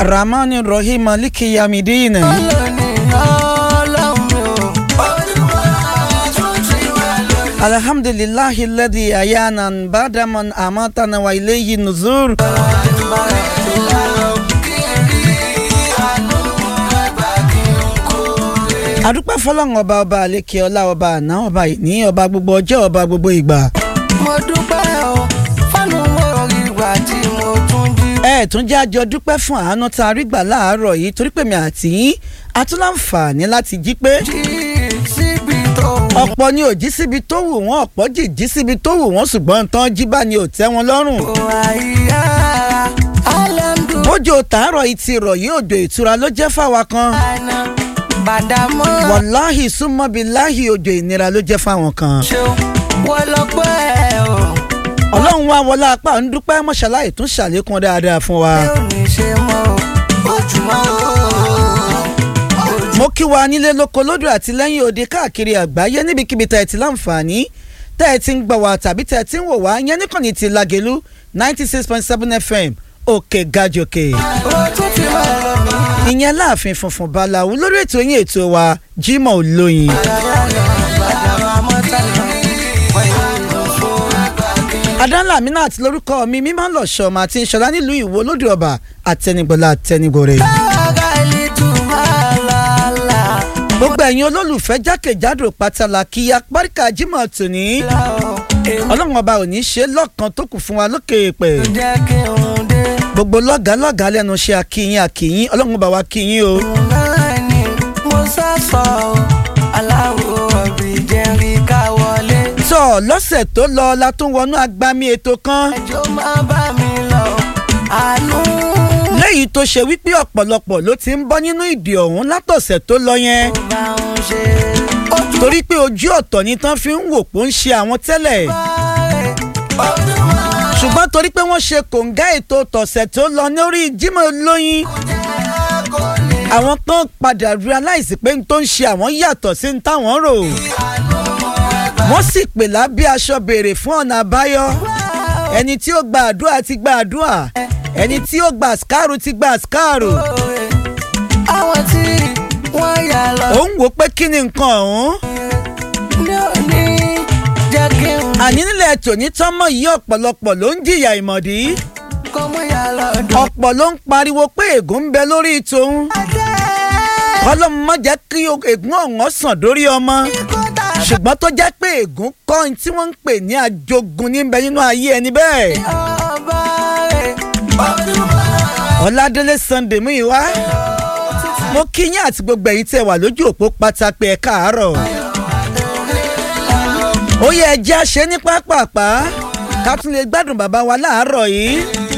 arahmani rahim maliki yamidin. alhamdulilahi ladi ayana badaman amatana wa ilayhi nuzur. adúpẹ́ fọlọ́run ọba ọba àlékè ọlá ọba àná ọba ìní ọba gbogbo ọjọ́ ọba gbogbo ìgbà. mo dúpẹ́ o fọ́nù orí ìgbà tí mo tún jí. ẹ tún jẹ́ àjọ dúpẹ́ fún àánú tá a rí gbà láàárọ̀ yìí torí pé mi àti yín a tún láǹfààní láti jí pé jí síbi tó wù. ọ̀pọ̀ ni ò jí síbi tó wù wọ́n ọ̀pọ̀ jì jí síbi tó wù wọ́n ṣùgbọ́n tán jí bá ni ò tẹ́ wọn lọ́rùn. àyà alhamdulilayi bójú tàárọ̀ yìí ti rọ̀ yìí òjò ìtura ló jẹ́ fáwa kan bàdàmọ́ wàláhì súnmọ́bìláhì òjò ìnira ló jẹ́ fáwọn kan. ṣeun wọ́n lọ pẹ́ o ọlọ́run wá wọlé apá ń dúpẹ́ mọ́ṣáláì tún ṣàlékún dáadáa fún wa. ẹ ò ní ṣe mọ́ o ojúmọ́ o. mo kí wa nílé lóko lódò àti lẹ́yìn òde káàkiri àgbáyé níbikíbi tẹ́ ẹ ti láǹfààní tẹ́ ẹ ti ń gbọ́ wa tàbí tẹ́ ẹ ti ń wò wá yẹn níkànnì ti Lágelú ninety six point seven fm òkè gàjòkè. o tún ti máa lọ mí. ìyẹn láàfin funfun balawu lórí ètò yín ètò wa Jimoh Olóyin. adánlá aminat lórúkọ mi mímọ́ lọ́sọ̀ ọmọ àti ìṣọ̀lá nílùú ìwó lódò ọba àtẹnigbọ̀lá àtẹnigbòrè. gbogbo ẹ̀yin olólùfẹ́ jákèjádò pátálà kí apáríkà Jimoh tòní ọlọ́run ọba ò ní ṣe lọ́kàn tó kù fún wa lókè èèpẹ̀ jẹ́ kí n dé. gbogbo lọ́gàá lọ́gàá lẹ́nu ṣe àkìyìn àkìyìn ọlọ́run ọba wa kìyìn o. náà ni mo sá sọ ọ́ aláwọ̀ ọ̀bì jẹ́rìí ká wọlé. tọ́ lọ́sẹ̀ tó lọ la tún wọnú agbami ètò kan ẹjọ́ máa bá mi lọ àánú. léyìí tó ṣe wípé ọ̀pọ̀lọpọ̀ ló ti ń bọ́ nínú ìdè ọ̀hún látọ̀sẹ̀ tó lọ yẹn bá ń ṣe ojú torí pé ojú ọ̀tọ̀ ni tán fi ń wò pó ń ṣe àwọn tẹ́lẹ̀ rẹ̀ ojúmọ́ ṣùgbọ́n torí pé wọ́n ṣe kòǹgá ètò tọ̀sẹ̀ tó lọ lórí Jimoh Olóyin kò lè àwọn kan padà realize pé n tó ń ṣe àwọn yàtọ̀ sí n táwọn rò wọ́n sì pè lábẹ́ aṣọ béèrè fún ọ̀nà àbáyọ ẹni tí ó gba àdúrà ti gba àdúrà ẹni tí ó gba àsìkáàrù ti gba àsìkáàrù lóore. àwọn tí wọ́n yà lọ ó ń wò pé kí ni nǹkan ọ̀hún ní òní jẹ́ kí n àní nílẹ̀ tòní tọ́mọ̀ yìí ọ̀pọ̀lọpọ̀ ló ń jìyà ìmọ̀dí kọ́ mọ́ yà lọ́dún. ọ̀pọ̀ ló ń pariwo pé ègún ń bẹ lórí tòun kọ́lọ́mù má jẹ́ kí ègún ọ̀hún sàn dórí ọmọ ṣùgbọ́n tó jẹ́ pé ègún kọ́ ohun tí wọ́n ń pè ní àjogún níbẹ̀ nínú ayé ẹni bẹ́ẹ̀. ọba rẹ̀ ojúmọ́ ọ̀làdélé sunday mú ìwá mo kí yín àti gbogbo ẹ̀yin tẹ́ wà lójú òpó pátápẹ́ ẹ̀ káàárọ̀ ó yẹ ẹjẹ́ àṣẹ ní pápápá ká tún lè gbádùn bàbá wa láàárọ̀ yìí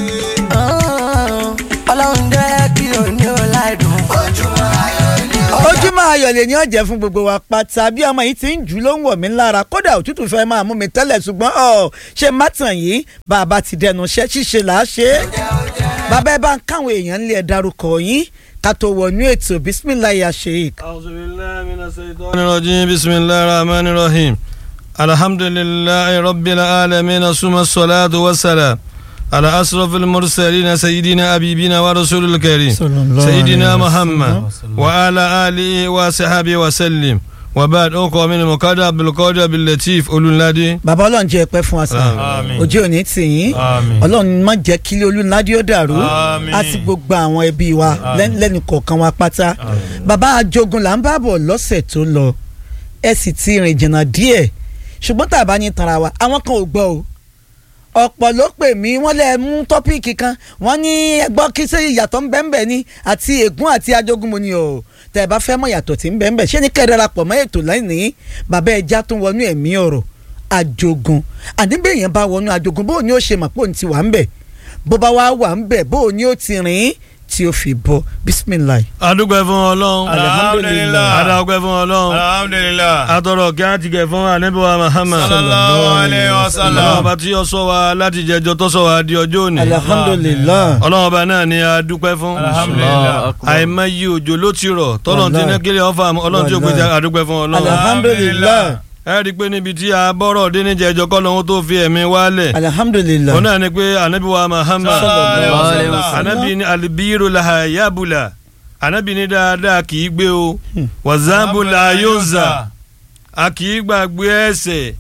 ọlọ́run jẹ́ kí òní ò láìdùn. ojúmọ́ ayọ̀ ni ó. ojúmọ́ ayọ̀ lè ní ọ̀jẹ̀ fún gbogbo wa pátá bí ọmọ yìí ti ń jù ló ń wọ̀ mí lára kódà òtútù fẹ́ máa mú mi tẹ́lẹ̀ ṣùgbọ́n ọ̀ ṣe má tàn yìí bàbá ti dẹnu iṣẹ́ ṣíṣe là á ṣe é bàbá ẹ bá ń káwọn èèyàn ńlẹ̀ ẹ̀ darúkọ yín ká tó wọnú ètò bisimilayi sheik. أعوذ بالله من الشيطان الرجيم بسم الله الرحمن الرحيم الحمد لله رب العالمين ثم الصلاة والسلام على أشرف المرسلين سيدنا أبيبنا ورسول الكريم صلى الله سيدنا عليه محمد وعلى آله وصحبه وسلم وبعد أقوى من المقدر بالقدر باللطيف أولو النادي bàbá ọlọ́run jẹ́ ẹ̀pẹ́ fún wa sàn Àmín. ojú òní tì yín Àmín. ọlọ́run má jẹ́ kílé olúnádìí ó dàrú Àmín. àti gbogbo àwọn ẹbí wa lẹ́- lẹ́nu kọ̀ọ̀kan wa pátá bàbá ajogun là ń bá bọ̀ lọ́sẹ̀ tó lọ ẹ sì ti rìn jìnnà díẹ̀ ṣùgbọ́n tá a bá ní tanra wa àwọn kan ò gbọ́ o ọ̀pọ̀ ló pè mí wọ́n lè mú tọ́píìkì kan wọ́n ní ẹgbọ́ kí sẹ́ ìyàtọ̀ ń bẹ́ẹ̀ ní àti ègún àti ajogun mo ní o tẹ́ ẹ bá fẹ́ mọ̀ yàtọ̀ tí ń bẹ́ẹ̀ ṣé ní kẹ́ ẹ darapọ̀ mọ́ ètò lẹ́nìí bàbá ẹja tún wọnú ẹ̀mí ọ̀rọ̀ ajogun àdínbẹ̀yẹn bá wọnú ajogun bó o ní ó ṣe mọ̀ pé òun ti wà ń bẹ̀ bó bá wá wà ń bẹ̀ bó o ní ó ti rìn tí ó fi bọ́ bisimilayi. adúgbò fún ọlọ́run Alhamdulillah. adúgbò fún ọlọ́run alhamdulilah atọrọ kí á ti gẹ̀ fún anabiwa Muhammad sallallahu alayhi wa ọlọ́run sallam ọba tí ó sọ wa láti jẹjọ tó sọ wa di ọjọ́ òní alhamdulilayi. ọlọ́run ọba náà ni a dúpẹ́ fún alhamdulilah àìmọye òjò ló ti rọ̀ tọ́lọ́n ti ní Wallahi. kílẹ̀ ọ̀fà ọlọ́run tí ó gbèjà Wallahi. àdúpẹ́ fún ọlọ́run alhamdulilayi. ẹ rí i pé níbi tí a bọ́rọ̀ dé níjẹ́ ẹjọ́ kọ́ lọ́hún tó fi ẹ̀mí wálẹ̀ alhamdulilayi. òun náà ni pé anabi wa Muhammad Sallallahu alaihi wasallam. anabi ni alibiru laha yabula anabi ni dáadáa kì í gbé o wazabula yunza a kì í gbàgbé ẹ̀ṣẹ̀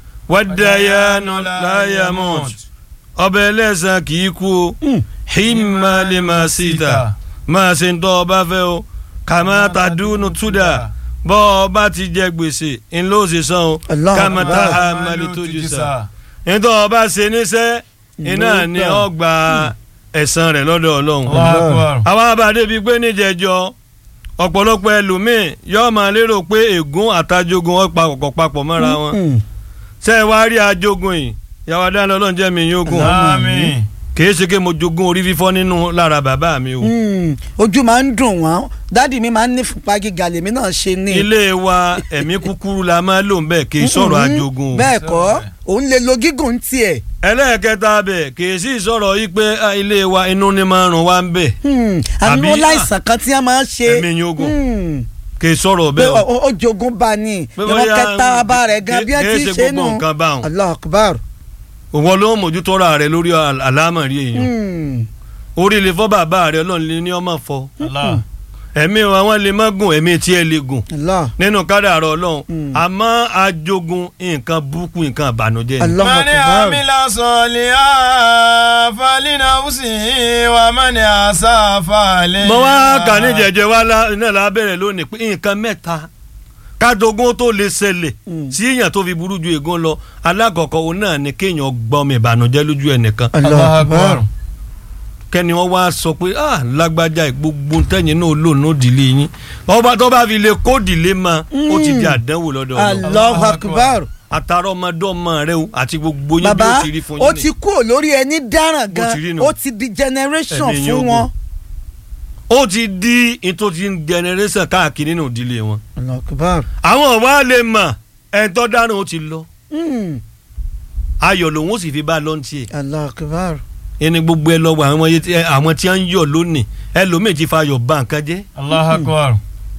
wadayanu layamut ọbẹ̀ ẹlẹ́sàn kì í kú o himma lima sita máa ṣe ń tọ́ ọba fẹ́ o kàmá tàdúnú túdà bọ́ ọba ti jẹ gbèsè ńlọ ṣe san o Allah kàmá Akbar. tàhà mali tójú sa nítorí ọba ṣe níṣẹ́ iná ni ọ gba ẹ̀san rẹ̀ lọ́dọ̀ ọlọ́run àwọn abàdé bíi pé níjẹjọ ọ̀pọ̀lọpọ̀ ẹlòmíì yóò máa lérò pé ègún àtàjogún ọ̀pá kọ̀kọ̀ papọ̀ mọ́ra wọn ṣé ẹ wá rí ajogun yìí yàrá dáná ọlọ́run jẹ́ mi yóò gùn àmín kìí ṣe pé mo jogún orí fífọ́ nínú lára bàbá mi o. Mm, ojú máa ń dùn wọ́n dádì mi máa ń ní fúnpá gíga lèmi náà ṣe ní. ilé wa ẹ̀mí kúkúrú la máa lò ń bẹ̀ kì í sọ̀rọ̀ ajogun o. bẹ́ẹ̀ kọ́ òun lè lo gígùn tiẹ̀. ẹlẹ́ẹ̀kẹta bẹ̀ kì í sì sọ̀rọ̀ yìí pé ah, ilé wa inú ni máa rùn wá ń bẹ̀ Hmm, àmì Àbí- ó láìsàn kan tí wọ́n máa ń ṣe. ẹ̀mí yóò gùn Hmm, kì í sọ̀rọ̀ pé bẹ́ẹ̀ o. ó ó jogún bá ní Pé ìran bóyá kẹta bá rẹ̀ gan bí ẹ kì í ti ṣe ṣe gbogbo nù. nǹkan báwọn. Allah akbar. òwò ló ń mójútó ra rẹ lórí àl- àlámọ̀rí èèyàn Hmm, orí ilé fọ́ bàbá rẹ ọlọ́run lè ní ọmọ fọ́ Allah ẹ̀mí àwọn lè má gùn ẹ̀mí tí ẹ lè gùn Allah nínú kádàrá ọlọ́run Mm. àmọ́ ajogun nǹkan burúkú nǹkan àbànújẹ́ ni. Allah mani akbar. amila sọliya falina usi wa mani asa fale. mo wá kà ní jẹjẹ wá lá- náà la bẹ̀rẹ̀ lónìí pé nǹkan mẹ́ta kájogún tó lè ṣẹlẹ̀ Mm. sí èèyàn tó fi burú ju ègún lọ alákọ̀ọ́kọ́ òun náà ni kéèyàn gbọ́mọ ìbànújẹ́ lójú ẹnìkan Allah akbar. kẹ́ni wọ́n wá sọ pé ah lágbájá gbogbo tẹ́yìn náà lò ní òdìlé yín ọba tó bá fi lè kó òdìlé ma ó ti di àdánwò lọ́dọ̀ ọ̀nà Allah akbar. àtàrà ọmọdé ọmọ rẹ o àti gbogbo yín bí bàbá ó ti rí fún ó yín ti ni kú lórí ẹni dáràn Bó gan ti rí nù. ó ti di generation Ẹ̀mí yín fún ogun. wọn. ó ti di ètò ti ń generation káàkiri nínú ìdílé wọn Allah akbar. àwọn wa lè mọ̀ ẹ̀ńtọ́ dáná ó ti lọ Hmm, ayọ̀ lòun ó sì fi bá a lọ́n tiẹ̀ Allah akbar. ẹni gbogbo ẹ lọ́wọ́ àwọn yẹn tí- ẹ, àwọn tí wọ́n ń yọ̀ lónìí ẹlòmíì ti fa ayọ̀ bà nǹkan jẹ́ Allah akbar.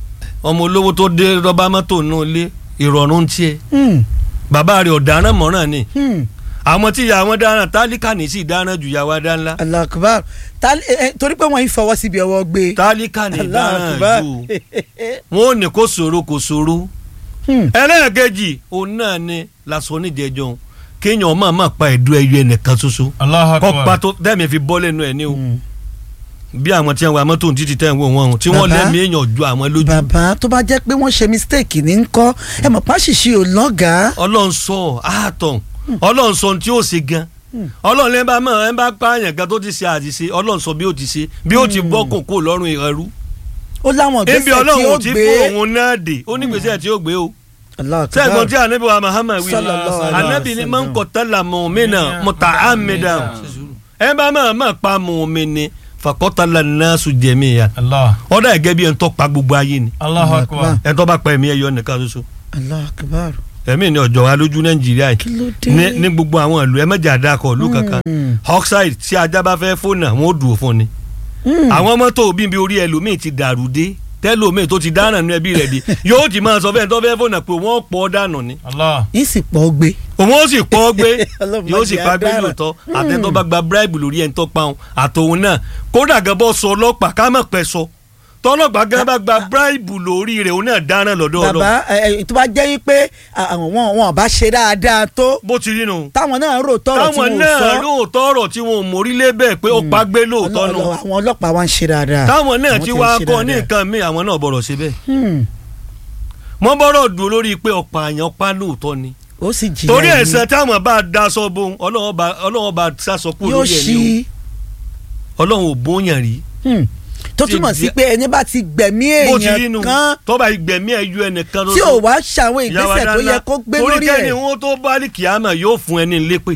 ọmọ olówó tó dé rọ́bà mọ́tò náà lé ìrọ̀rùn tiẹ̀ Hmm, bàbá rẹ̀ ọ̀daràn mọ́ràn ni hmm. àwọn tí ìyá wọn dáràn tálíkà ní sí dáràn ju ìyá wa dá ńlá Allah akbar. Ta- eh, eh, torí pé wọ́n yìí fọwọ́ síbi ọwọ́ gbé. tálíkà ní Allah dáràn akbar. ju wọn ò ní kó ṣòro kò ṣòro Hmm, ẹlẹ́ẹ̀kejì òun náà ni lásán oníjẹjọ kéèyàn máa máa pa ẹ̀dùn ẹyọ ẹnìkan ṣoṣo Allah kọ́ akbar. pa tó tẹ́mi fi bọ́ lẹ́nu ẹ̀ ní o hmm. bí àwọn tí wọn mọ́tò títí tẹ̀ ń wò wọn o tí wọ́n Bàbá. lẹ́mí èèyàn ju àwọn lójú bàbá tó bá jẹ́ pé wọ́n ṣe mistake ní kọ́ ẹ mọ̀ páṣíṣe ò lọ́gàá. ọlọ́run sọ ààtọ̀ ọlọ́run sọ ohun tí ó ṣe gan ọlọ́run lẹ́ẹ̀ bá mọ̀ ẹ́ bá pààyàn gan tó ti ṣe àṣìṣe ọlọ́run sọ bí ó ti ṣe bí ó ti bọ́ kòkó lọ́rùn ẹrú ó láwọn ebi ìgbésẹ̀ tí ọlọ́run ó ò ti gbé. fún òun náà dé ó ní gbèsè tí ó gbé o Allah akbar. sẹ́gun tí anabi wa Muhammad wí Sallallahu alaihi anabi ni man wasallam. qatala mu'mina muta'ammidan ẹ bá máa máa pa mu'mini faqatala an-nasu jami'an Allah. ọ̀dà ẹ̀gẹ́ bí ẹ̀ ń tọ́ pa gbogbo ayé ni Allah akbar. ẹ̀ ń tọ́ bá pa ẹ̀mí ẹ̀yọ nìkan ṣoṣo Allah akbar. ẹ̀mí ni ọ̀jọ̀ wa lójú Nàìjíríà kí yìí ló dé. ní ní gbogbo àwọn ìlú ẹ mẹ́jà dákọ̀ ìlú kankan Hmm, oxide tí ajá bá fẹ́ fóònù àwọn ò dùn fún ni hmm. àwọn mọ́tò bíbi orí ẹlòmíì ti dàrú dé tẹ́lòmíì tó ti dáná nínú ẹbí rẹ̀ di yóò ti máa sọ fẹ́ẹ́ tó fẹ́ fóònù pé wọ́n pọ̀ dànù ni Allah. yín sì pọ̀ gbé. òun ó sì pọ́ gbé Ọlọ́run yóò sì má jẹ́ pa gbé adára. lóòótọ́ àtẹ̀tọ́ bá gba bribe lórí ẹni tó pa òun àtòun náà kódà gan bọ́ sọ ọlọ́pàá ká mọ̀ pẹ́ sọ tọ́lọ́pàá gan bá gba bribe lórí rẹ̀ òun náà dáná lọ́dọ̀ ọlọ́ bàbá ẹ, ẹ, tó bá jẹ́ pé àwọn wọn wọn bá ṣe dáadáa tó bó ti rí nu táwọn náà rò tọrọ tí táwọn wọn ò náà sọ. lóòótọ́ ọ̀rọ̀ tí wọn ò mórí lé bẹ́ẹ̀ pé ó pa gbé lóòótọ́ Ọlọ́- nu ọlọ́- àwọn ọlọ́pàá wa ń ṣe dáadáa. táwọn náà Àwọn ti ń wá ṣe kọ́ ní dáadáa. nǹkan míì àwọn náà bọ̀rọ̀ ṣe bẹ́ẹ̀ Hmm, wọ́n bọ́rọ̀ dùn lórí pé ọ̀pọ̀ àyàn pa lóòótọ́ ni ó sì jìyà torí ẹni. ẹ̀sẹ̀ táwọn bá daṣọ bo ọlọ́wọ́ bá ọlọ́wọ́ bá sásọ kúrò yóò lórí ẹ̀ ṣí ní o ọlọ́run ò bóyàn rí hmm, tó Ti túmọ̀ sí jẹ́- pé ẹni bá ti gbẹ̀mí bó ti rí nu èèyàn kan tọ́ba ìgbẹ̀mí ẹ̀ yú ẹnìkan tí ò wá ṣàwọn ìgbésẹ̀ tó yẹ kó gbé lórí torí kẹ́ni ẹ̀. wọn tó bá ní kìámà yóò fún ẹni lépè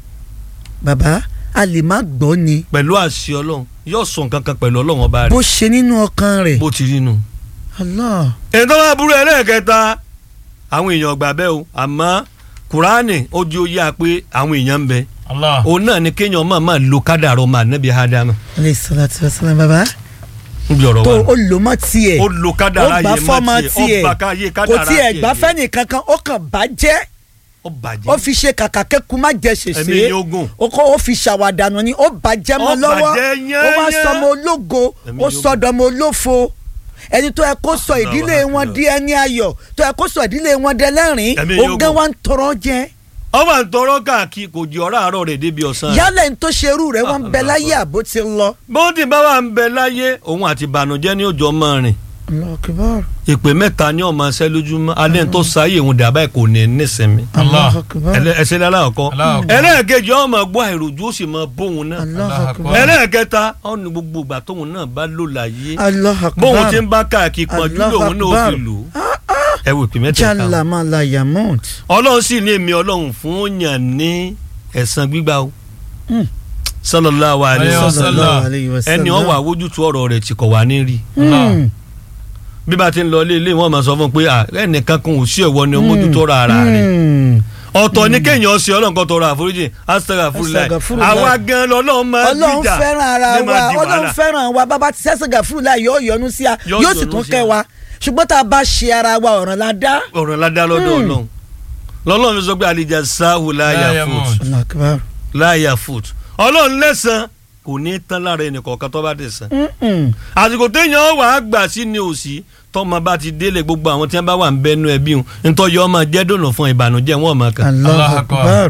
bàbá a lè má gbọ́ ni pẹ̀lú àṣẹ ọlọ́run yóò sọ nǹkan kan pẹ̀lú ọlọ́run ọba bó rẹ̀ ṣe nínú ọkàn rẹ̀ bó ti rí nu. Allah ètò wa burú ẹlẹ́ẹ̀kẹta àwọn èèyàn gbà bẹ́ẹ̀ o àmọ́ kùránì ó di oyé a pé àwọn èèyàn ń bẹ Allah. òun náà ni kéèyàn máa máa lo kádàrọ̀ máa nẹ́bi ádámà alayhi salatu wa salam bàbá níbi ọ̀rọ̀ tó wa o lò mọ́ tiẹ̀ ó lo kádàrá ó gbà yẹn fọ́mọ mọ́ tiẹ̀ tiẹ̀ ó gbà káyé kò kádàrá tiẹ̀ gbà tiẹ̀ fẹ́ni kankan ó kàn bàjẹ́ ó bàjẹ́ ó fi ṣe kàkà kẹ́kù má jẹ Ẹ̀mí ṣèṣe yóò gùn. ó kó ó fi ṣàwàdànù ni ó bàjẹ́ mọ́ Ó lọ́wọ́ bàjẹ́ ó wá yányán. sọmọ ológo Ẹ̀mí ó yóò sọdọmọ olófo ẹni tó yẹ kó sọ Allahu ìdílé wọn Akbar. di ẹni ayọ̀ tó yẹ kó sọ ìdílé wọn dẹ lẹ́rìn Ẹ̀mí yóò ogán gùn. wa ń tọrọ jẹ ó wà ń tọrọ káàkiri kò jí ọ̀rọ̀ àárọ̀ rẹ̀ débi ọ̀sán rẹ̀. yálẹ̀ ń tó ṣerú rẹ̀ wọ́n ń bẹ Allahu láyé Akbar. àbó ti lọ. bó ti bá wà ń bẹ láyé òun àti ìbànújẹ́ ní òjò máa rìn Allahu Akbar. ìpè mẹ́ta ní ọmọ ẹsẹ̀ lójúmọ́ alẹ́ tó sáyé òun dàbá ẹ̀ kò ní nísinmi Allahu Akbar. Ẹlẹ́- ẹsẹ̀ lálákọ́ Allahu Akbar. ẹlẹ́ẹ̀kejì ọmọ gbọ́ àìròjú ó sì mọ bóun náà Allahu Akbar. ẹlẹ́ẹ̀kẹta ọ̀nà gbogbo ìgbà tóun náà bá lò láyé Allahu Akbar. bóun ti ń bá káàkiri pọ̀jù Allahu lòun náà ó Akbar. fi lò ó ẹ wò ìpè mẹ́ta jalla mala yamut. ọlọ́run sì ní èmi ọlọ́run fún yàn ní ẹ̀san gbígbà o Mm. sallallahu alaihi Alaihi wasallam sallallahu alayhi wa sallam. ẹni ọwọ́ àwójútu ọ̀rọ̀ rẹ̀ tí kò wá ní rí Mm. bí bá ti ń lọ ilé ilé wọn máa sọ fún un pé à, ẹnìkan kan ò sí ẹ̀wọ́ ni ó mójútó ọ̀rọ̀ ara rẹ̀ Mm. ọ̀tọ̀ ní kéèyàn ṣe ọlọ́run kan tọrọ àforíjì astaghfirullah Astaghfirullah. àwa gan lọ́lọ́run máa ọlọ́run gbìjà fẹ́ràn ara ní máa wa di ọlọ́run wàhálà. fẹ́ràn wa bàbá ti sẹ́sẹ̀ gàfúrú láì yóò yọ́nú sí a Yóò yóò sì yọ́nú tún sí kẹ́ a. wa ṣùgbọ́n tá a bá ṣe ara wa ọ̀ràn la dá. ọ̀rọ̀ ládá lọ́dọ̀ ọlọ́run lọ́lọ́run fi sọ pé àlejò sáhù láyà Láyà fún mọ̀. Allahu Akbar. láyà foot ọlọ́run lẹ́sàn kò ní tán lára ẹnìkọ̀ọ̀kan tó bá dé sàn. Mm-mm. àsìkò téèyàn wà á gbà sí ni òsì tọmọ bá ti délé gbogbo àwọn tí wọn bá wà ń bẹnu ẹbí wọn nítorí ọmọ jẹ́ dùnà fún ìbànújẹ́ wọn ọmọ kan. Allahu Allahu Akbar. Akbar.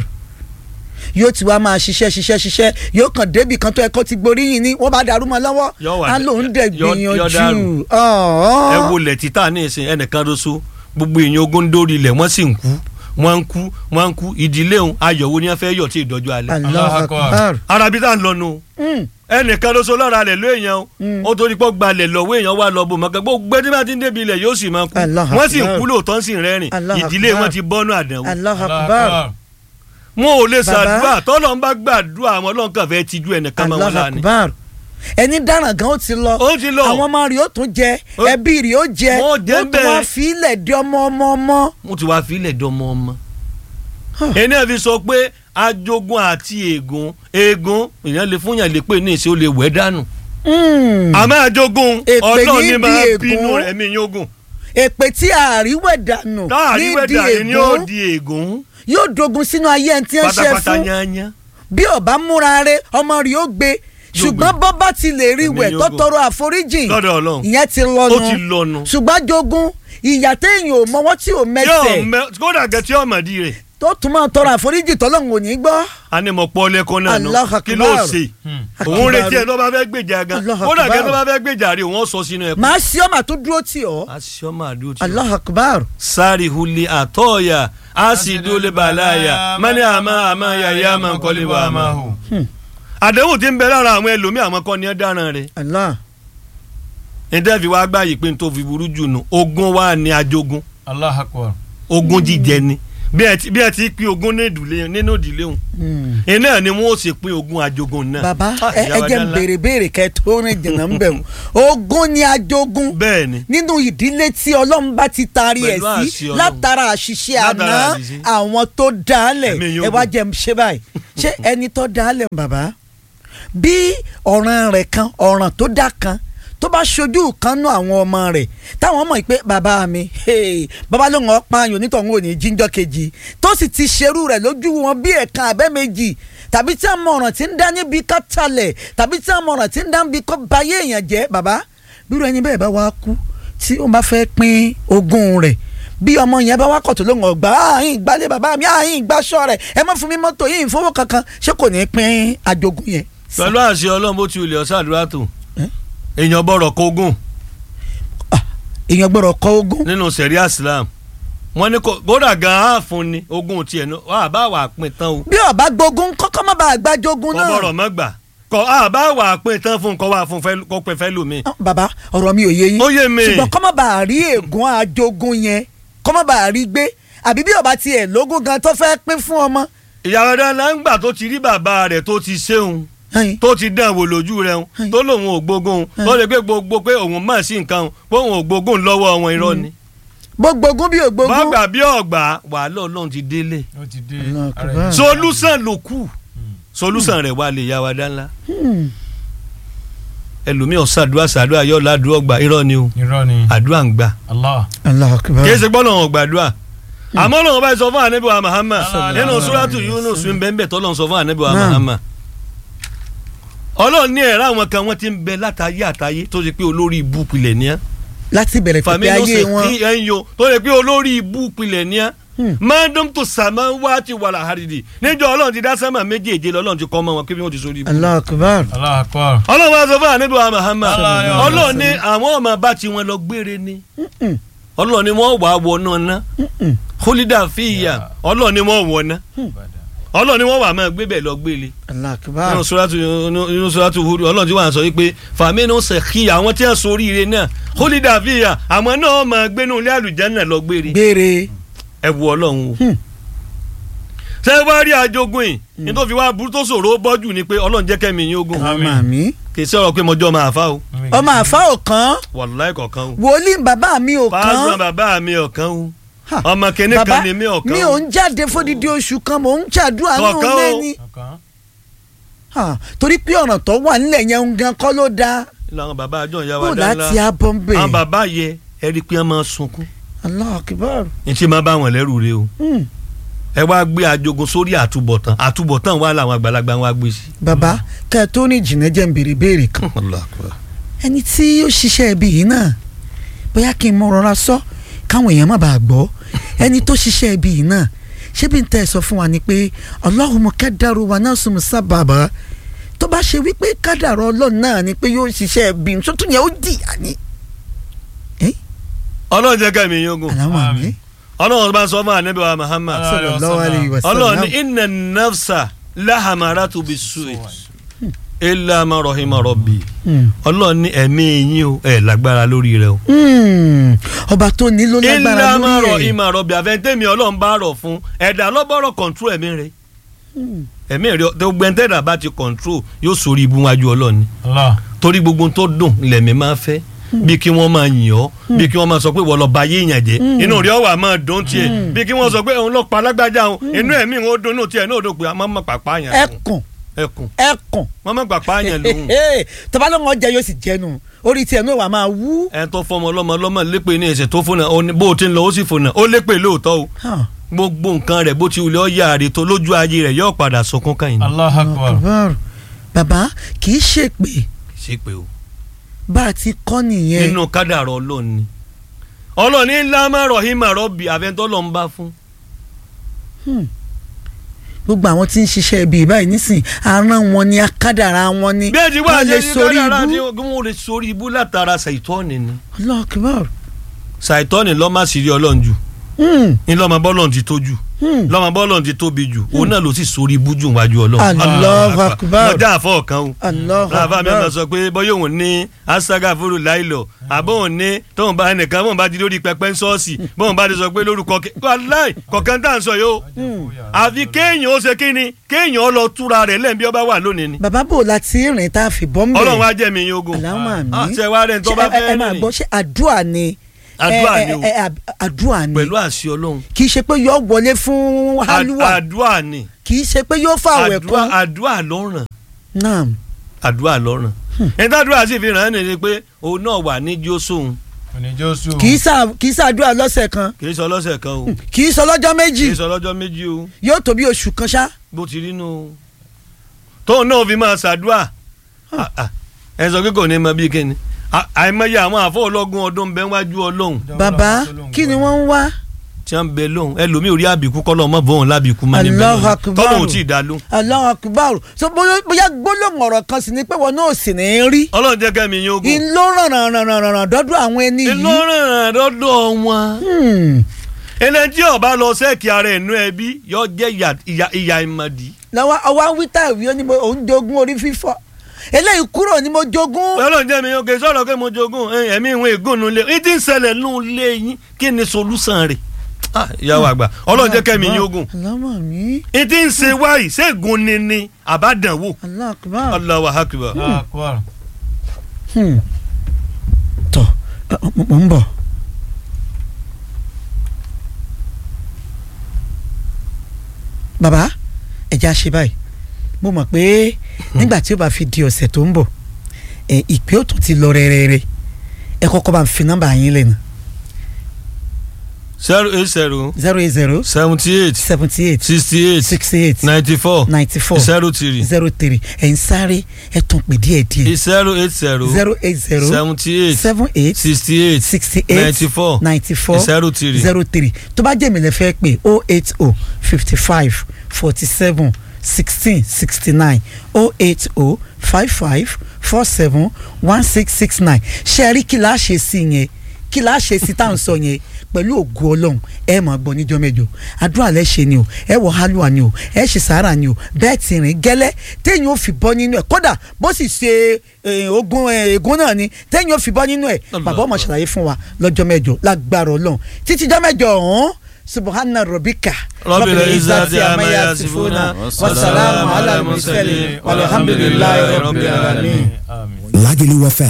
yóò ti wá máa ṣiṣẹ́ ṣiṣẹ́ ṣiṣẹ́ yóò kàn débì kan tó ẹ̀kọ́ ti gboríyìn ni wọ́n bá dàrú mọ́ lọ́wọ́ Yóò wà á dé- lóun dẹ̀ yóò- yóò dàrú. gbìyànjú. ọ̀ọ́. ẹ wo lẹ̀ títà ní ìsìn ẹnìkan lóṣù gbogbo èèyàn ogún dórí ilẹ̀ wọ́n sì ń kú wọ́n ń kú wọ́n ń kú ìdílé òun ayọ̀ wo ni wọ́n fẹ́ yọ̀ tí ìdọ́jú alẹ́. Allahu Allahu Akbar. Akbar. arabi tá à ń lọ nu Mm. ẹnìkan lóṣù lọ́ra rẹ̀ ló èèyàn o Mm. ó torí pọ́ gbalẹ̀ lọ́wọ́ èèyàn wà lọ bò mọ́kàn gbogbo ẹni bá ti ń débi ilẹ̀ yóò sì máa kú Allahu wọ́n sì ń Akbar. kú lóòótọ́ sì ń rẹ́rìn Allahu ìdílé Akbar. wọn ti bọ́nú àdánwò Allahu Allahu Akbar. Akbar. wọn ò lè Bàbá. ṣàdúrà tọ́lọ́ ń bá gbàdúrà àwọn ọlọ́run kan fẹ́ tijú ẹnìkan máa wọn Allahu lánìí. Akbar. ẹni dáràn gan ó ti lọ ó ti lọ àwọn ọmọ rẹ̀ ó tún jẹ Ó- ẹbí rẹ̀ ó jẹ Wọ́n jẹ ó tún bẹ́ẹ̀. wá fi ilẹ̀ di ọmọ ọmọ ọmọ. mo ti wá fílẹ̀ dánmọ́ ọmọ. Huh. ẹni ẹ̀ fi sọ pé ajogun àti ègún ègún èèyàn lè fún yàn lè pè ní ìṣe ó lè wẹ̀ dànù. Mm. àmọ́ ajogun Èpè ọlọ́run ní ní bí máa ègún. bínú rẹ̀ mí yín ogun. èpè tí àríwẹ̀ dànù táàrí nídìí wẹ̀dà ni yóò ègún di ègún yóò dogun sínú ayé ẹni tí ń ṣe pátápátá fún yányán. bí ọba múra rẹ̀ ọmọ rẹ̀ ó gbé ṣùgbọ́n gbé. bọ́ bá ti lè rí Ẹ̀mí wẹ̀ yóò tó gùn. tọrọ àforíjìn lọ́dọ̀ ọlọ́run ìyẹn ti ó ti lọ́nu lọ́nu. ṣùgbọ́n jogun ìyà téèyàn ò mọwọ́ tí ò yóò mẹsẹ̀ mẹ kódà gẹ tí ọmọ di rẹ̀ tó tún máa tọrọ àforíjìn tọ́lọ́run ò ní gbọ́. a ní mo pọ́ lẹ́kọ́ náà nù Allahu kí ló Akbar. ṣe Hmm. òun retí ẹ tó bá fẹ́ gbèjà gan Allahu kódà gẹ Akbar. tó bá fẹ́ gbèjà rẹ̀ òun ó sọ sínú ẹ̀kọ́. màá sí ọmọ tó dúró tì ọ́ aṣọ máa dúró tí Allahu Akbar. sari huli atoya asidule balaya mani ama ama yaya ma nkọli wa ama. àdéhùn tí ń bẹ lára àwọn ẹlòmíì àwọn kan ní ẹ dáràn rẹ Allah níta fi wá gbá yìí pé n tó fi burú jù nù ogún wa ní ajogun Allahu Akbar. ogún jíjẹ ni bí ẹ ti bí ẹ ti pín ogún ní ìdílé nínú ìdílé òun Mm. iná ni wọn ó sì pín ogún ajogun náà. bàbá Ah, ẹ ìyá ẹ wa jẹ́ n dá ńlá. béèrè béèrè kẹ́ tó rìn jìnnà ń bẹ̀ wọ́n ogún ni ajogun bẹ́ẹ̀ ni nínú ìdílé tí ọlọ́run bá ti taari ẹ̀ Pẹ̀lú sí àṣẹ Ọlọ́run. látara àṣìṣe àná Látara àṣìṣe. àwọn tó dálẹ̀ Ẹ̀mí yóò ẹ wá gùn. jẹ́ n ṣe báyìí ṣé ẹni tó dálẹ̀ bàbá bí ọ̀ràn rẹ̀ kan ọ̀ràn tó dá kan tó bá ṣojú kan nú àwọn ọmọ rẹ̀ táwọn mọ̀ pé bàbá mi hey, bàbá ló ń pa ayò nítorí òní jíjọ́ kejì tó sì ti ṣerú rẹ̀ lójú wọn bí ẹ̀kan abẹ́ méjì tàbí tí àwọn ọ̀ràn tí ń dá níbi ká talẹ̀ tàbí tí àwọn ọ̀ràn tí ń dá níbi kó bayé èèyàn jẹ́ bàbá bírò ẹni bẹ́ẹ̀ bá wá kú tí ó bá fẹ́ pín ogún rẹ̀ bí ọmọ yẹn bá wá kọ̀tún lóhùn ọgbà ààyìn ìgbálẹ̀ bàbá mi ààyìn ìgbàsọ rẹ̀ ẹ má fún mi mọ́tò yìí ìfowó kankan ṣé kò ní pín àjogún yẹn. pẹ̀lú àṣẹ ọlọ́run bó ti wulẹ̀ ọ̀sàdúrà tó Eh? èèyàn bọ̀rọ̀ kógún èèyàn gbọ́dọ̀ kọ ogún. nínú sẹ̀ríà Islam wọ́n ní kó- kódà gan-an á fún ni ogún tiẹ̀ náà wà á bá wà á pín tán o bí ọba gbógun kọ́kọ́ má bàa gbàjogún kọ́ bọ̀rọ̀ náà. mọ́ gbà kọ́ á bá wà á pín tán fún kọ́ wà fún fẹ́- kó pẹ́ fẹ́ lómi. Ah, bàbá ọ̀rọ̀ mi ò yé yín Ó yé mi. ṣùgbọ́n kọ́ má bàa rí ègún àjogún yẹn kọ́ má bàa rí gbé àbí bí ọba tiẹ̀ lógún gan tó fẹ́ pín fún ọmọ. ìyàwó dáná ń gbà tó ti rí bàbá rẹ̀ tó ti ṣéun ẹ̀yin, tó ti dán wò lójú rẹ̀ ń tó lòun ò gbógun tó lè gbé gbogbo pé òun mọ̀ sí nǹkan òun, pé òun ò gbógun lọ́wọ́ wọn irọ́ ni. bó gbógun bí ò gbógun. bàgbà bí ọ̀gbà wàhálà ọlọ́run ti délé ó ti dé Allahu ara Akbar. ẹ̀. solúsàn ló kù solúsàn rẹ̀ wà lè yá wa dáńlá. Hmm. ẹlòmíì ọ̀sàdúrà sàdúrà yọ̀ ládùúgbò gbà irọ́ ni o irọ́ ni àdúrà ń gbà Allah Allahu Akbar. kì í ṣe gbọ́dọ̀ wọn gbàdúrà àmọ́ lọ́wọ́ bá sọ fún ànábì wa Muhammad Sallallahu nínú alaihi suratu wasallam. Yunus ń bẹ́ẹ̀ bẹ́ẹ̀ tọ́lọ́ sọ fún ànábì wa Naam. Muhammad ọlọ́run ní ẹ̀rọ àwọn kan wọ́n ti ń bẹ látàyé àtàyé tó ṣe pé olórí ibú pilẹ̀ ní á láti bẹ̀rẹ̀ pẹ̀pẹ̀ fàmílì ayé ọ̀sẹ̀ wọn kí ẹ̀yìn yo tó ṣe pé olórí ibú pilẹ̀ ní á Hmm. mọ́dún tó sàmọ́ wá ti wà láhàrídì níjọ́ ọlọ́run ti dá sẹ́mà méjèèjì lọ́lọ́run ti kọ́ mọ́ wọn kí wọ́n ti sórí ibú. Allahu Akbar. Allah akbar ọlọ́run wa sọ fún ànábì wa Muhammad Sallallahu alaihi ọlọ́run wasallam. ní àwọn ọmọ bá ti wọn lọ gbére ni Mm-mm. ọlọ́run ní wọ́n wà á wọ náà ná Mm-mm. hólídà fìyà ọlọ́run ní wọ́n wọ̀ ná ọlọ́run ní wọ́n wà á máa gbé bẹ́ẹ̀ lọ gbélé Allahu Akbar. nínú suratu nínú suratu Hud ọlọ́run tí wọ́n sọ wípé fàmínú sẹ̀kí àwọn tí wọ́n sọ oríire náà hólídà fìyà àwọn náà máa gbénú ilé àlùjánnà lọ gbére gbére. ẹ wù ọlọ́run o Hmm. ṣé wá rí ajogun yìí ní tó fi wá burú tó ṣòro bọ́jú ni pé ọlọ́run jẹ́ kẹ́mi yín ogun ọmọ mi. kì í sọ̀rọ̀ pé mọjọ́ máa fà o ọmọ àfa ò kàn. wàláì kọ̀ọ̀kan o wòlíì bàbá mi ò pásítọ̀ kàn. bàbá mi ọ̀kan o Ha. ọmọ kìnní bàbá kan ni mi ọ̀kan mi ò ń jáde fódìdí oṣù kan mò ń ṣàdúrà náà Kọ̀ọ̀kan o. lẹ́ni. Ha, torí pé ọ̀nà tó wà nílẹ̀ yẹn ń gan kọ́ ló dáa. làwọn bàbá àjọ ìyá kó wa dá láti ńlá abọ́ ń bẹ̀. àwọn bàbá yẹ ẹ rí i pé wọ́n máa sunkún Allahu Akbar. ní tí máa bá wọn lẹ́rù rẹ o Hmm. ẹ wá gbé ajogun sórí àtúbọ̀tán àtúbọ̀tán wà láwọn àgbàlagbà wọn á gbé sí. bàbá kẹ́ ẹ tó ní jìnnà jẹ́ ń béèrè béèrè kan. ẹni tí ó ṣiṣẹ́ ibi yìí náà bóyá kí n mọ rọra sọ káwọn èèyàn má bàa gbọ́ ẹni tó ṣiṣẹ́ ibi yìí náà ṣé bí n tẹ́ ẹ sọ fún wa ni pé Allahumma kadaru wa nasum sábàbà tó bá ṣe wípé kádàrọ̀ ọlọ́run náà ni pé yóò ṣiṣẹ́ ibi tó tún yẹ ó dìyà ni. ọlọ́run jẹ́ kẹ́mi yín ogun aláwọ̀ àmì Àmín. ọlọ́run bá sọ fún ànábì wa Muhammad sallallahu alayhi wa ọlọ́run ní sallam. inna nafsa lahamaratu bis-su'i illa ma rahima rabbi Hmm. ọlọ́run ní ẹ̀mí yín o ẹ̀ lágbára lórí rẹ o. Hmm. ọba tó ní ló lágbára illa ma lórí ẹ̀. rahima rabbi àfẹ́ntẹ́mi ọlọ́run bá rọ̀ fún ẹ̀dá lọ́bọ̀rọ̀ kọ̀ǹtró ẹ̀mí rẹ ẹ̀mí rẹ tó gbẹ́ntẹ́dà bá ti kọ̀ǹtró yóò sórí ibu wájú ọlọ́run Allah torí gbogbo tó dùn lẹ̀mí máa fẹ́ bí kí wọ́n máa yìn ọ́ bí kí wọ́n máa sọ pé wọ́n lọ ba yé èèyàn jẹ́ inú rẹ̀ wà máa dùn tiẹ̀ bí kí wọ́n sọ pé òun lọ pa alágbájá òun inú ẹ̀mí òun ó dùn inú tiẹ̀ náà ó dùn pé a máa ma pàpà yàn lòun ẹkùn ẹkùn ẹkùn wọ́n máa pàpà yàn lòun tọ́ba ló ń jẹ yóò sì jẹnu orí tiẹ̀ náà wà máa wú. ẹ̀ tó fọmọ ọlọ́mọ ọlọ́mọ lépè ní ẹsẹ̀ tó fún náà bó o ti ń lọ ó sì fún náà ó lépè lóòótọ́ o Hàn. gbogbo nǹkan rẹ̀ bó ti wulẹ̀ ọ́ yára rè tó lójú ayé rẹ̀ yóò padà sunkún káyìn ní. Allah akbar Akbar. bàbá kì í ṣèpè ṣé pé o bá a ti kọ́ nìyẹn. nínú kádàrá ọlọ́run ni ọlọ́run ní lámà rọ̀hìmà rọ́bì àfẹ́ntọ́ lọ́n bá fún gbogbo àwọn tí ń ṣiṣẹ́ ibi báyìí nísìn àrùn wọn ni akádàrá wọn ni bẹ́ẹ̀ ti wá wọ́n lè ṣe sórí kádàrá tí ibú. wọ́n lè sórí ibú látara ṣàìtọ́ni ni Allahu Akbar. ṣàìtọ́ni lọ́mọ àṣírí ọlọ́run jù Hmm. ní lọ́mọ bọ́lọ́run ti tó jù Hmm. lọ́mọ bọ́lọ́run ti tóbi jù òun náà ló sì sórí ibú jù wájú ọlọ́run. Allahu Akbar. mọ̀já àfọ̀ kan o Allahu láàbá mi ọ̀nà Akbar. sọ pé bọ́yọ̀ òun ní asaga fúru láìlọ àbọ̀ òun ní tóun bá ẹnìkan bóun bá ti lórí pẹpẹ ṣọ́ọ̀ṣì bóun bá ti sọ pé lórúkọ aláì kọ̀ọ̀kan tá à ń sọ yìí o àfi kéèyàn ó ṣe kí ni kéèyàn ó lọ túra rẹ̀ lẹ́yìn bí ó bá wà lónìí ni bàbá bò láti rìn tá a fi bọ́ mbẹ́. ọlọ́run á jẹ́ mi yín ogun Allahumma Ah, àmín. ṣe wá rẹ̀ ń tọ́ bá Ṣé ẹ- ẹ fẹ́ máa rìn gbọ́ ṣé àdúrà ni. Àdúrà ẹ- ni o. ẹ- ẹ- àdúrà ni. pẹ̀lú àṣẹ ọlọ́run kì í ṣe pé yóò wọlé fún halluwa àdúrà ni kì í ṣe pé yóò fà wẹ̀ àdúrà kún. àdúrà lọ́ràn náà àdúrà lọ́ràn ẹni tàdúrà sì fi ràn án nìyẹn pé òun náà wà ní jósòun òní jósù kì í sà kì í sàdúrà lọ́sẹ̀ kan kì í sọ lọ́sẹ̀ kan o kì í sọ lọ́jọ́ kì méjì í sọ lọ́jọ́ méjì o yóò tó bí oṣù kan ṣá. bó ti rí nù. tóun náà fi máa ṣàdúrà Ah, ah. ẹ sọ pé kò ní mọ bíi kíni À- àìmọye àwọn àfọ ọlọ́gun ọdún ń bẹ wájú ọlọ́hun bàbá kí ni wọ́n ń wá. tí wọ́n ń bẹ lóhùn ẹlòmíì orí àbíkú kọ́ lọ́mọ bọ́ọ̀n lábìkú má ní Allahu bẹ́ẹ̀ Akbar. tọ́lọ́hún tí ì dá lóhùn. Allahu Akbar so bóyá bóyá gbólóhùn ọ̀rọ̀ kan sì ni pé wọn náà sì ní í rí. ọlọ́run jẹ́ kẹ́mi yín ogun. in ló ràn ràn ràn ràn ràn dọ́dọ̀ àwọn ẹni inú yìí. ràn lọ́dọ̀ wọn. Hmm. ẹni tí ó bá lọ sẹ́ẹ̀kì ara ẹ̀nú ẹbí yóò jẹ́ ìyà- ìyà- ìyà ìmọ̀dí. lọ́wọ́ ọwọ́ wíta ìwé ó ní mo òun jogún orí fífọ́ eléyìí kúrò ní mo jogún. ọlọ́run jẹ́ mi oge sọ̀rọ̀ pé mo jogún ẹ, ẹ̀mí ìwọ̀n ègún nu lé ní tí ń ṣẹlẹ̀ nù lé yín kí ni solúsàn rẹ̀. Ah, ìyàwó àgbà ọlọ́run jẹ́ kẹ́mi yín ogun. alámọ̀ mi ní tí ń ṣe wáyìí ṣégun ni ni àbádànwò. Allahu Akbar. Allahu akbar. Allah akbar Hmm. tọ ẹ, mo mo ń bọ̀. bàbá ẹja ṣe báyìí mo mọ̀ pé nígbà tí ó bá fi di ọ̀sẹ̀ tó ń bọ̀ ẹ ìpè ó tún ti lọ rẹ́rẹ́rẹ́ ẹ kọ́kọ́ bá ń fi nọ́mbà yín lẹ́nu zero eight zero zero eight zero seventy eight seventy eight sixty eight sixty eight ninety four ninety four zero three zero three ẹ̀ ń sáré ẹ̀ tún pè díẹ̀ díẹ̀ zero eight zero zero eight zero seventy eight seven eight sixty eight sixty eight ninety four ninety four zero three zero three tó bá jẹ́ mi lè fẹ́ pé o eight o fifty five forty seven sixteen sixty nine o eight o five five four seven one six six nine ṣe rí kí la ṣe sí yẹn kí la ṣe sí tá à ń sọ yẹn pẹ̀lú ògo ọlọ́run ẹ máa gbọ́ níjọ́ mẹ́jọ àdúrà lẹ́ ṣe ni o ẹ wọ hálùwà ni o ẹ ṣe sàárà ni o bẹ́ẹ̀ ti rìn gẹ́lẹ́ téèyàn ò fi bọ́ nínú ẹ̀ kódà bó sì ṣe eh, ogun eh, ègún náà ni téèyàn ò fi bọ́ nínú ẹ̀ bàbá ọmọ ṣàlàyé fún wa lọ́jọ́ mẹ́jọ lágbára ọlọ́run títí jọ́ mẹ́jọ ọ̀hún subhana rabbika Rabbil izzati amma yasifuna wasalamu ala mursalin walhamdulillahi rabbil alamin. Àmín. Lagelu FM